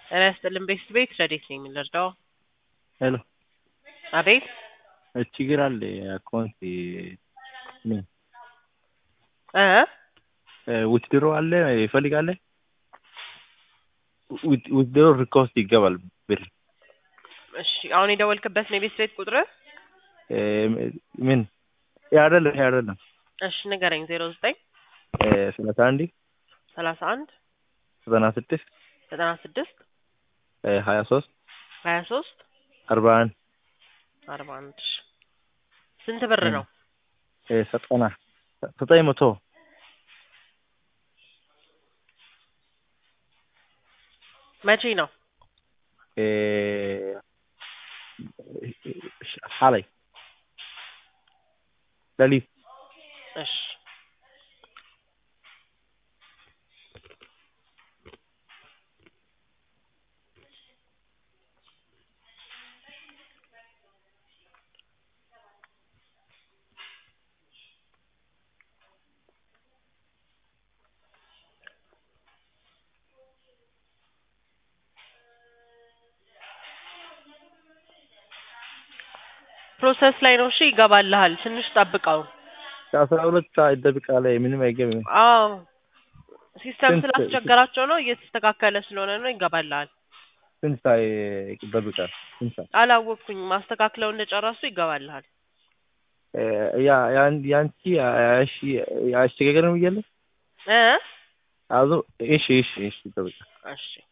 ጤና ይስጥልን ቤት ቤት ረዴት ነኝ የምንረዳው? ሄሎ አቤት ችግር አለ አካውንት ምን እ ዊትድሮ አለ ይፈልጋለ ዊትድሮ ሪኮስት ይገባል ብር እሺ አሁን የደወልክበት ነው የቤት ቤት ቁጥር? ምን ይሄ አይደለም ይሄ አይደለም እሺ ንገረኝ። ዜሮ ዘጠኝ ሰላሳ አንድ ሰላሳ አንድ ዘጠና ስድስት ዘጠና ስድስት ሀያ ሶስት ሀያ ሶስት አርባ አንድ አርባ አንድ ስንት ብር ነው? ዘጠና ዘጠኝ መቶ መቼ ነው? ሓላይ ሌሊት እሺ ፕሮሰስ ላይ ነው። እሺ ይገባልሃል። ትንሽ ጠብቀው። ከአስራ ሁለት ሰዓት ይጠብቃል። ምንም አይገባም። አዎ ሲስተም ስንት- ስላስቸገራቸው ነው። እየተስተካከለ ስለሆነ ነው። ይገባልሃል። ስንት ሰዓት ይጠብቃል? ስንት ሰዓት? አላወቅኩኝ። ማስተካክለው እንደጨረሱ ይገባልሃል። ያ ያን- ያንቺ እሺ አስቸጋገር ነው ብያለሁ። እ አዞ እሺ እሺ እሺ ይጠብቃል። እሺ